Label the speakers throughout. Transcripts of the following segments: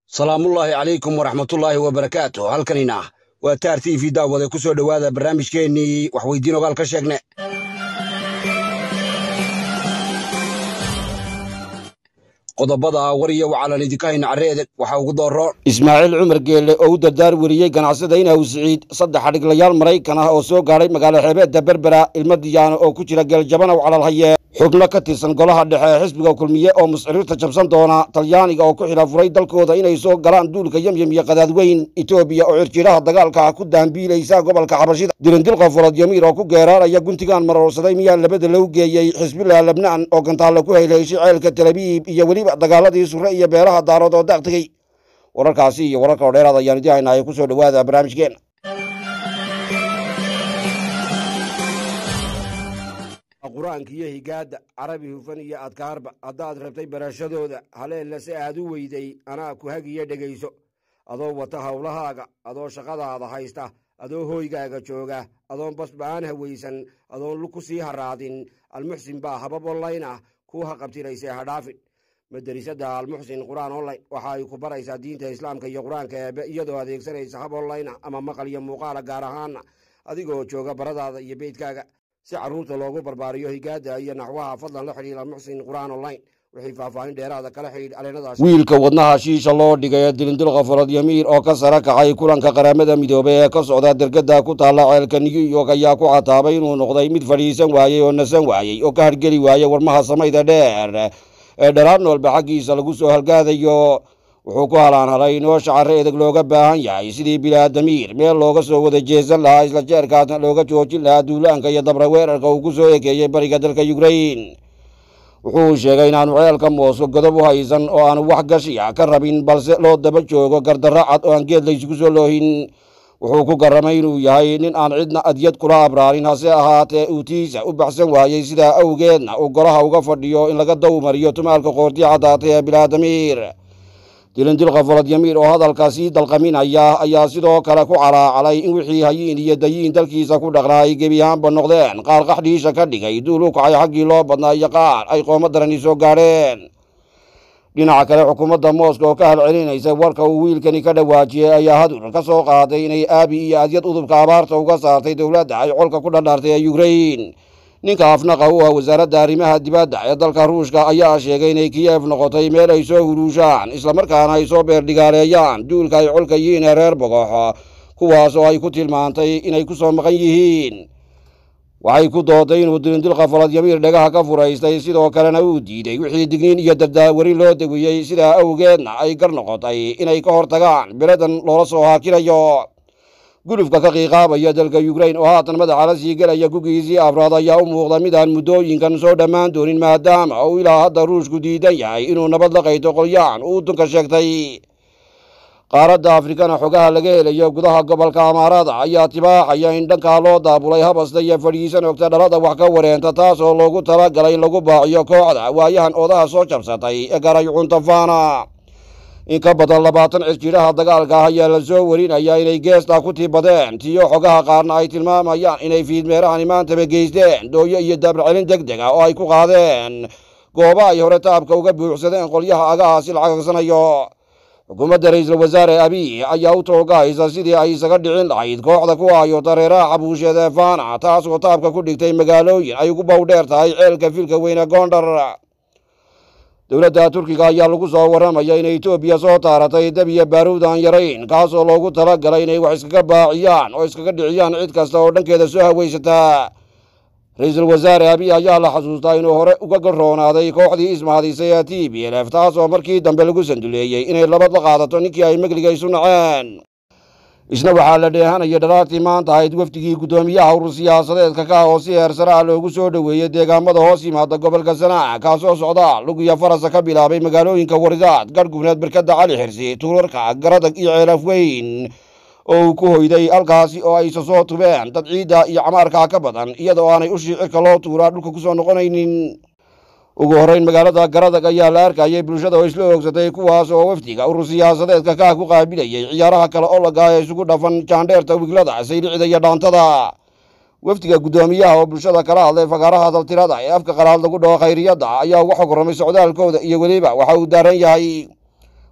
Speaker 1: salaamullaahi calaykum waraxmatullaahi wabarakaatu halkanina waa taar t v daawade ku soo dhowaada barnaamijkeennii waxweydiin ogaal ka sheegne qodobada war iyo wacalan idinka hayna carreede waxaa ugu dooro
Speaker 2: ismaaciil cumar geelle oo u dardaar weriyey ganacsada inaw siciid saddex adhiglayaal maraykan ah oo soo gaadhay magaalo xeebeedda berbera ilmo diyaano oo ku jira geeljabanow calalhaye xubno ka tirsan golaha dhexe ee xisbiga kulmiye oo musciriirta jabsan doona talyaaniga oo ku xila furay dalkooda inay soo galaan duulka yemyem iyo qadaadweyn etoobiya oo cirjiraha dagaalka ku daambiilaysa gobolka xabashida dirindilqa folodyamiir oo ku geeraaraya guntigaan maroorsaday miyaa labada lagu geeyey xisbillah lebnaan oo gantaalla ku haylayshay ceelka talabiib iyo weliba dagaaladii sure iyo beelaha daarood oo daaq tegey wararkaasi iyo wararka oo dheeraad ayaan idii haynahay ku soo dhowaada barnaamijkeena qur-aanka iyo higaadda carabi hufan iyo adkaarba haddaad rabtay barashadooda haleella si aad u weyday anaa ku hagiyo dhegayso adoo wata howlahaaga adoo shaqadaada haysta adoo hooygaaga jooga adoon basba'aan hawaysan adoon lug ku sii haraadin almuxsin baa habab onlayn ah kuu haqabtiraysee hadhaafin maderisada almuxsin qur-aan online waxa ay ku baraysaa diinta islaamka iyo qur-aanka eebe iyadoo adeegsanaysa hab online ah ama maqal iyo muuqaala gaar ahaana adigoo jooga baradaada iyo beydkaaga si carruurta loogu barbaariyo higaada iyo naxwaha fadlan la xidhiir almuxsin qur-aan online wixii faahfaahin dheeraada kala xidhiidh aleenadaas wiilka wadnaha shiisha loo dhigay ee dilindilqa folodyamiir oo ka sara kacay kulanka qaramada midoobey ee ka socda dergada ku taalla ceelka new york ayaa ku cataabay inuu noqday mid fadhiisan waayey oo nasan waayey oo ka hargeli waayey warmaha samayda dheer ee dharaar noolba xaggiisa lagu soo halgaadayo wuxuu ku halaanhalay in oo shacare edeg looga baahan yahay sidii bilaadamiir meel looga soo wada jeesan lahaa isla jeerkaasna looga joojin lahaa duulaanka iyo dabra weerarka uu ku soo ekeeyey bariga dalka yukrain wuxuu sheegay inaanu ceelka moosko godob u haysan oo aanu wax gashiya ka rabin balse loo daba joogo gardarro cad oo aan geed laysugu soo loohin wuxuu ku garramay inuu yahay nin aan cidna adyad kula abraarin hase ahaatee uutiisa u baxsan waayey sidaa awgeedna uu golaha uga fadhiyo in laga dawmariyo tumaalka qoortii caddaatay ee bilaadamiir dilindilqa folodyamiir oo hadalka sii dalqaminaya ayaa sidoo kale ku calaacalay in wixii hayiin iyo dayiin dalkiisa ku dhaqnaa ay gebi ahaanba noqdeen qaar qaxdhiisha ka dhigay duul u kacay xaggii loo badnaa iyo qaar ay qoomo darani soo gaadheen dhinaca kale xukuumadda mooska oo ka halcelinaysa warka uu wiilkani ka dhawaajiyey ayaa hadur ka soo qaaday inay aabi iyo adyad udubka abaarta uga saartay dowladda ay colka ku dhadhaartay ee yukrain ninka afnaqa u ah wasaaradda arrimaha dibadda ee dalka ruushka ayaa sheegay inay kiyef noqotay meel ay soo huruushaan islamarkaana ay soo beerdhigaaleeyaan duulka ay colka yihiin ee reer bogox kuwaas oo ay ku tilmaantay inay ku soo maqan yihiin waxay ku dooday inuu dilindilqa folodyamiir dhagaha ka furaystay sidoo kalena uu diiday wixii digniin iyo dardaawari loo dawiyey sidaa awgeedna ay gar noqotay inay ka hortagaan beladan loola soo haakinayo gulufka ka qiiqaabaya dalka yukrain oo haatan madaxa la sii gelaya gugiisii afraad ayaa u muuqda midaan muddooyinkan soo dhammaan doonin maadaama uu ilaa hadda ruushku diidan yahay inuu nabad la qayto qolyaan uu dunka sheegtay qaaradda afrikana xogaha laga helayo gudaha gobolka amaarada ayaa tibaaxaya in dhankaa loo daabulay habasta iyo fadhiisan ogta dhalada wax ka wareenta taas oo loogu talagalay in lagu baaciyo kooxda waayahan oodaha soo jabsatay ee garaycuntafana in ka badan labaatan cisjiraha dagaalka ah ayaa la soo warinayaa inay geestaa ku tiibadeen tiyo xogaha qaarna ay tilmaamayaan inay fiidmeerahani maantaba geysteen dooyo iyo dabarcelin deg deg ah oo ay ku qaadeen gooba ay hore taabka uga buuxsadeen qolyaha agahaasi la cagagsanayo xukuumadda ra-iisul wasaare abiy ayaa u toogahaysa sidii ay isaga dhicin lahayd kooxda ku hayo dareeraha xabuusheed ee faana taas oo taabka ku dhigtay magaalooyin ay ugu bowdheer tahay ceelka filka weyne goondhar dowladda turkiga ayaa lagu soo warramaya inay etoobiya soo taaratay dab iyo baaruud aan yarayn kaasoo loogu tala galay inay wax iskaga baaciyaan oo iskaga dhiciyaan cid kasta oo dhankeeda soo hawaysataa ra-iisul wasaare abiy ayaa la xasuustaa inuu hore uga garoonaaday kooxdii ismahadisay ee t b lf taas oo markii dambe lagu sanduleeyey inay labad la qaadato ninkii ay megliga isu naceen isna waxaa la dheehanaya dharaartii maanta ahayd wafdigii guddoomiyaha urur siyaasadeedka ka oo si heersare ah loogu soo dhoweeyey deegaamada hoos yimaada gobolka sanaac kaasoo socda lug iyo farasa ka bilaabay magaalooyinka waridaad garhgubneed barkadda cali xirsi tuurarka garadag iyo ceelaf weyn oo uu ku hoyday halkaasi oo aysa soo tubeen dad ciidda iyo camaarkaa ka badan iyadoo aanay ushii cirka loo tuuraa dhulka ku soo noqonaynin ugu horrayn magaalada garadag ayaa la arkayay bulshada oo isla oogsatay kuwaas oo wafdiga urur siyaasadeedka kaah ku qaabilayay ciyaaraha kale olaga ee isugu dhafan jaandheerta wiglada saylicida iyo dhaantada wafdiga guddoomiyaha oo bulshada kala hadlay fagaaraha daltirada ee afka qalaad lagu dhaho khayriyadda ayaa uga xog ramay socdaalkooda iyo weliba waxa uu daaran yahay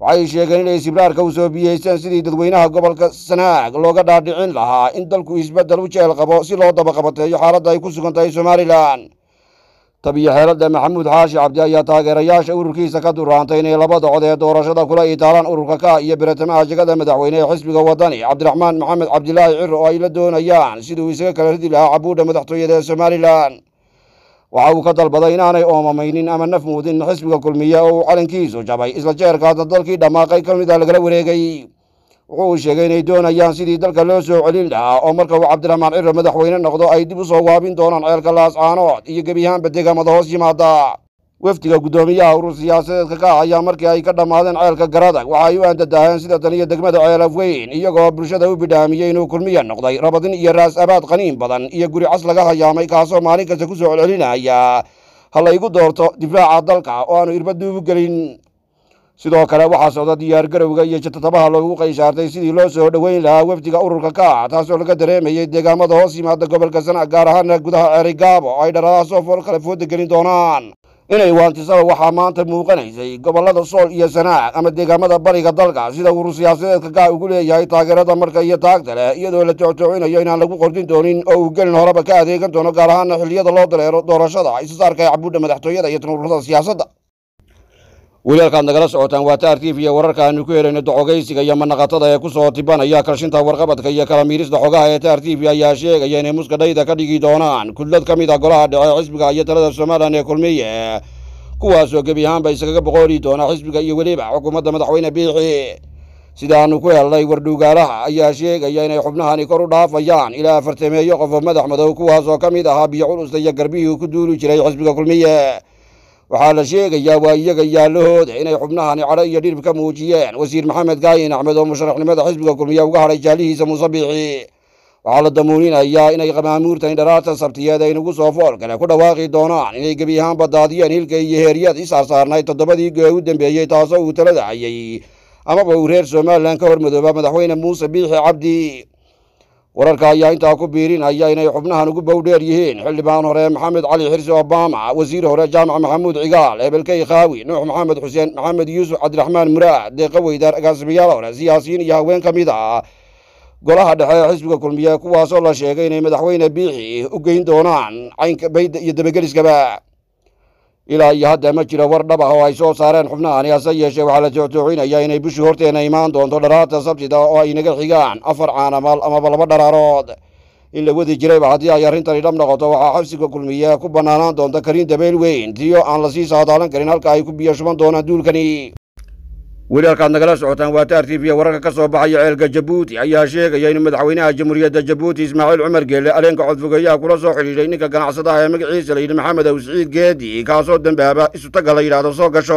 Speaker 2: waxay sheegeen inay sibraarka u soo biyeysteen sidii dadweynaha gobolka sanaag looga dhaadhicin lahaa in dalku isbeddel u jeel qabo si loo dabaqabateeyo xaaladda ay ku sugan tahay somalilan tabiyo xeeladda maxamuud xaashi cabdi ayaa taageerayaasha ururkiisa ka duraantay inay labada cod ee doorashada kula itaalaan ururka ka iyo biratamaha jegada madaxweyne ee xisbiga wadani cabdiraxmaan maxamed cabdilaahi ciro oo ay la doonayaan siduu isaga kala ridi lahaa cabuudha madaxtooyada ee somalilan waxa uu ka dalbaday inaanay oomamaynin ama naf muudin xisbiga kulmiye oo uu calankiisu jabay isla jeerkaasna dalkii dhammaaqay ka mid a lagala wareegay wuxuu uu sheegay inay doonayaan sidii dalka loo soo celin lahaa oo marka uu cabdiraxmaan ciro madaxweyne noqdo ay dib u soo waabin doonaan ceelka laascaanood iyo gebiyahaanba deegaamada hoos yimaada wefdiga guddoomiyaha urur siyaasadeedka ka ayaa markii ay ka dhammaadeen ceelka garadag waxa ay u aandadaaheen sida tan iyo degmada ceelaf weyn iyagoo bulshada u bidhaamiyey inuu kulmiya noqday rabadin iyo raas abaad qaniin badan iyo guri cas laga hayaamay kaasoo maalin kasta ku soo celcelinaya ha laygu doorto difaaca dalka oo aanu irbaduubu gelin sidoo kale waxaa socda diyaargarowga iyo jatatabaha loogu qayshaartay sidii loo soo dhoweyn lahaa wefdiga ururka ka taasoo laga dareemayey deegaamada hoos yimaada gobolka sana gaar ahaana gudaha ceerigaabo oo ay dharadaha soo fool kale fooda gelin doonaan inay waantisaba waxaa maanta muuqanaysay gobollada sool iyo sanaag ama deegaamada bariga dalka sida urur siyaasadeedka gaa ugu leeyahay taageerada marka iyo taagta leh iyadoo la tooctoocinayo inaan lagu qordin doonin oo uu gelin horeba ka adeegan doono gaar ahaana xilliyada loo dareero doorashada isasaarka ee cabuudha madaxtooyada iyo tan ururada siyaasadda wiilalkaad nagala socotaan waa taar tv iyo wararka aanu ku helayno docogaysiga iyo manaqatada ee ku soo tibanaya kalshinta warqabadka iyo kala miirista xogaha ee taar tv ayaa sheegaya inay muska dhayda ka dhigi doonaan kudlad ka mid a golaha dhexe xisbiga iyo talada somalilan ee kulmiye kuwaasoo gebi ahaanba iskaga boqooli doona xisbiga iyo weliba xukuumadda madaxweyne biixi sidaanu ku helnay wardhuugaalaha ayaa sheegaya inay xubnahani kor u dhaafayaan ilaa afartameeyo qof oo madax madow kuwaasoo ka mid ahaa biyo culusta iyo garbihii ku duuli jiray xisbiga kulmiye waxaa la sheegayaa waa iyaga yaallahooda inay xubnahani cadho iyo dhirib ka muujiyeen wasiir maxamed gaayin axmed oo musharaxnimada xisbiga kulmiye uga hadhay jaalihiisa muuse biixi waxaa la damuuninayaa inay qamaamuurtan dharaarta sabtiyeed ay nagu soo fool kale ku dhawaaqi doonaan inay gebi ahaanba daadiyeen hilka iyo heeryad isaarsaarnayd toddobadii gee u dambeeyey taasoo uu talada hayay amaba uu reer somalilan ka hormadooba madaxweyne muuse biixi cabdi wararka ayaa intaa ku biirinaya inay xubnahan ugu bowdheer yihiin xildhibaan hore maxamed cali xirsi obama wasiir hore jaamac maxamuud cigaal hebelkey khaawi nuux maxamed xuseen maxamed yuusuf cabdiraxmaan muraad deeqa weydaar agaasimayaal hore siyaasiyiin iyo haween ka mid ah golaha dhexe ee xisbiga kulmiye kuwaasoo la sheegay inay madaxweyne biixi u geyn doonaan caynka bayda iyo dabageliskaba ilaa iyo hadda ma jiro war dhab ah oo ay soo saareen xubnahani hase yeeshee waxaa la tooctoocinaya inay bishii horteena imaan doonto dharaarta sabtida oo ay naga xigaan afar caanamal amaba laba dharaarood in la wadi jirayba haddii ay arrintani dhab noqoto waxaa xabsiga kulmiye ku bannaanaan doonta kariin dabeyl weyn tiyo aan lasii saadaalan karin halka ay ku biyo shuban doonaan duulkani weli halkaad nagala socotaan waa taar tv wararka ka soo baxaya ceelka jabuuti ayaa sheegaya in madaxweynaha jamhuuriyadda jabuuti ismaaciil cumar geelle aleenka codfogeeyaha kula soo xidhiidhay ninka ganacsadaha ee magaciisa la yidhi maxamed aw siciid geedi kaasoo dambaaba isutaga la yidhaahdo soo gasho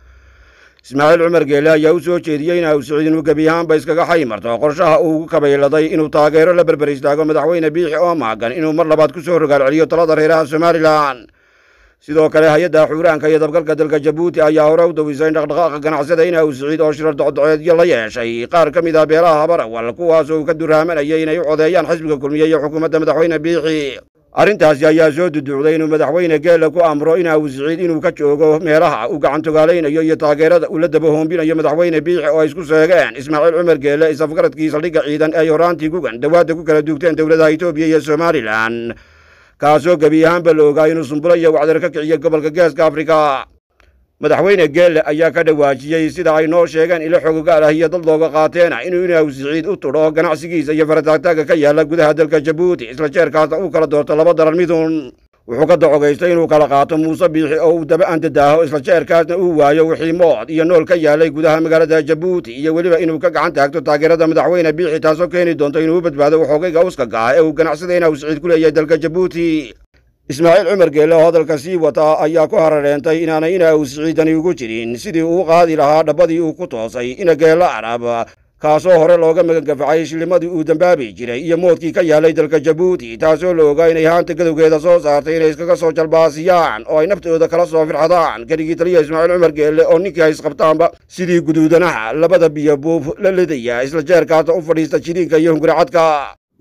Speaker 2: ismaaciil cumar geelle ayaa u soo jeediyey in aw siciid inuu gebi ahaanba iskaga xaymarto qorshaha uu ugu kabayladay inuu taageero la berber istaago madaxweyne biixi oo maagan inuu mar labaad ku soo rogaal celiyo talada reeraha somalilan sidoo kale hay-adda xuuraanka iyo dabgalka dalka jabuuti ayaa hore u dawisay dhaqdhaqaaqa ganacsada in aw siciid oo shirar docdoceedyo la yeeshay qaar ka mid ah beelaha habarawal kuwaasoo uu ka duraamanayay inay u codeeyaan xisbiga kulmiye iyo xukuumadda madaxweyne biixi arrintaasi ayaa soo duduucday inuu madaxweyne geelle ku amro in aw siciid inuu ka joogo meelaha uu gacantogaalaynayo iyo taageerada uu la dabahoombinayo madaxweyne biixi oo ay isku seegeen ismaaciil cumar geelle isafgaradkii saldhigga ciidan ee ay horaantii gugan dawaadda ku kala duugteen dowladaha etoobiya iyo somalilan kaasoo gebi ahaanba la ogaa inuu sumbulo iyo wacdar ka kiciya gobolka geeska afrika madaxweyne geelle ayaa ka dhawaajiyey sida ay noo sheegeen ilo xogogaal ah iyo dad looga qaateena inuu inaw siciid u tudho ganacsigiisa iyo farataagtaaga ka yaala gudaha dalka jabuuti isla jeerkaasna uu kala doorto laba daran midun wuxuu ka dacogaystay inuu kala qaato muuse biixi oo uu daba andadaaho isla jeerkaasna uu waayo wixii mood iyo nool ka yaalay gudaha magaalada jabuuti iyo weliba inuu ka gacan taagto taageerada madaxweyne biixi taasoo keeni doonto inuu u badbaado waxoogayga uskaga ah ee uu ganacsada inaw siciid ku leeyahay dalka jabuuti ismaaciil cumar geelle oo hadalka sii wata ayaa ku harareentay inaanay ina uu siciidani ugu jirin sidii uu qaadi lahaa dhabbadii uu ku toosay ina geelle arab kaasoo hore looga magangafacay shillimadii uu dambaabi jiray iyo moodkii ka yaalay dalka jabuuti taasoo la ogaa inay haanta gadowgeeda soo saartay inay iskaga soo jalbaasiyaan oo ay naftooda kala soo firxadaan keligii taliya ismaaciil cumar geelle oo ninkii ay isqabtaanba sidii guduudanaha labada biyo buuf la lidaya isla jeerkaasna u fadhiista jiriinka iyo hunguracadka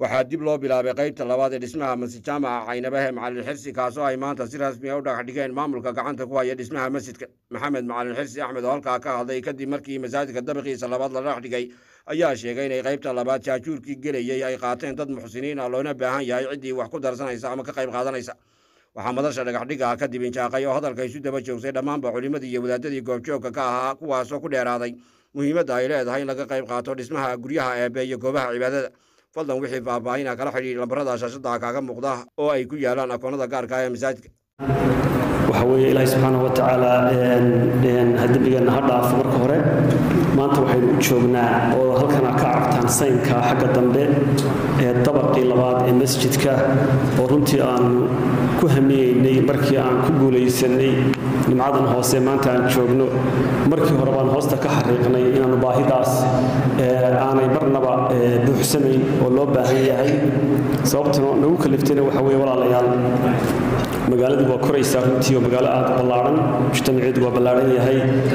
Speaker 2: waxaa dib loo bilaabay qaybta labaad ee dhismaha masjid jaamaca caynabahe macalin xirsi kaasoo ay maanta si rasmi a u dhagax dhigeen maamulka gacanta ku haya dhismaha masjidka maxamed macalin xirsi axmed oo halkaa ka hadlay kadib markii masaajidka dabiqiisa labaad la dhagax dhigay ayaa sheegay inay qaybta labaad jaajuurkii gelayey ay qaateen dad muxsiniin ah loona baahan yahay ciddii wax ku darsanaysa ama ka qayb qaadanaysa waxaa madasha dhagaxdhiga kadib injaaqay oo hadalka isu daba joogsay dhammaanba culimmadii iyo wadaadadii goobjoogka ka ahaa kuwaasoo ku dheeraaday muhiimadda ay leedahay in laga qayb qaato dhismaha guryaha eebe iyo goobaha cibaadada fadlan wixii faahfaahina kala xidhiir lambarada shaashada kaaga muuqda oo ay ku yaalaan akoonada gaarka ah ee masaajidka
Speaker 3: waxa weeye ilaahay subxaanahu watacaala ha dembigeenna ha dhaafo marka hore maanta waxaynu u joognaa oo halkana ka aragtaan saynka xagga dambe ee dabaqii labaad ee masjidka oo runtii aanu ku hamiyeynay markii aan ku guulaysanay nimcadan hoose maanta aan joogno markii hore baan hoosta ka xariiqnay inaannu baahidaas aanay marnaba buuxsanayn oo loo baahan yahay sababtuna nagu kaliftayna waxa weye walaalayaal magaaladu waa koraysaa runtii oo magaalo aad ballaaran mujtamaceedu waa ballaaran yahay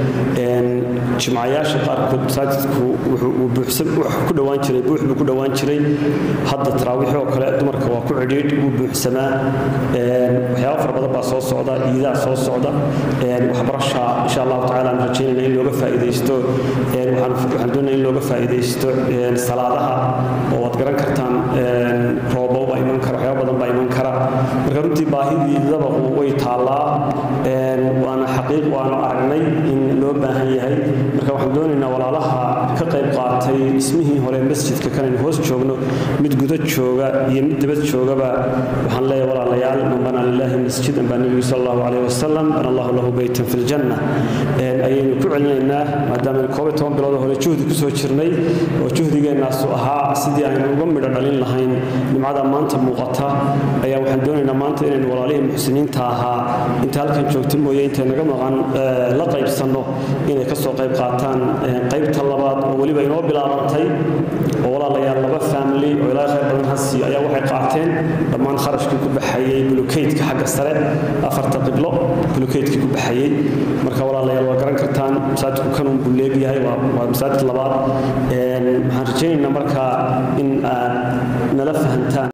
Speaker 3: jimcayaasha qaarkood masaajidku wuxuu ku dhowaan jiray buux buu ku dhowaan jiray hadda taraawiixi oo kale dumarka waa ku cidhiidh wuu buuxsamaa waxyaaba fara badan baa soo socda iidaa soo socda waxbarasha insha allahu tacala aan rajaynayna in looga faa'iidaysto waxaan doonaya in looga faa'iidaysto salaadaha oo waad garan kartaan roobo baa iman kara waxyaaba badan baa iman kara marka runtii baahidii dabaqu way taallaa waana xaqiiq waanu aragnay in loo baahan yahay marka waxaan doonaynaa walaalaha ka qayb qaatay dhismihii hore masjidka kanaynu hoos joogno mid guda jooga iyo mid dibad joogaba waxaan leeyahay walaalayaal man bana lilahi masjidan baa nebigu sal allahu caleyh wasalam bana allahu lahu beytan fi ljanna ayaynu ku celinaynaa maadaama koob iyo toban bilood hore juhdi kusoo jirnay oo juhdigeennaasu ahaa sidii aynu uga midho dhalin lahayn nimcada maanta muuqata ayaa waxaan doonaynaa maanta inaynu walaalihii muxsiniinta ahaa inta halkan joogta mooye intay naga maqan la qaybsanno inay kasoo qayb qaataan qaybta labaad oo weliba inoo bilaabantay oo walaalayaal laba family oo ilaa khayr badan hasi ayaa waxay qaateen dhammaan kharashkii ku baxayey bulukeydka xagga sare afarta qiblo bulukeydkii ku baxayey marka walaalayaal waa garan kartaan masaajidku kanun buu leegyahay waa masaajid labaad waxaan rajaynaynaa marka in aad nala fahantaan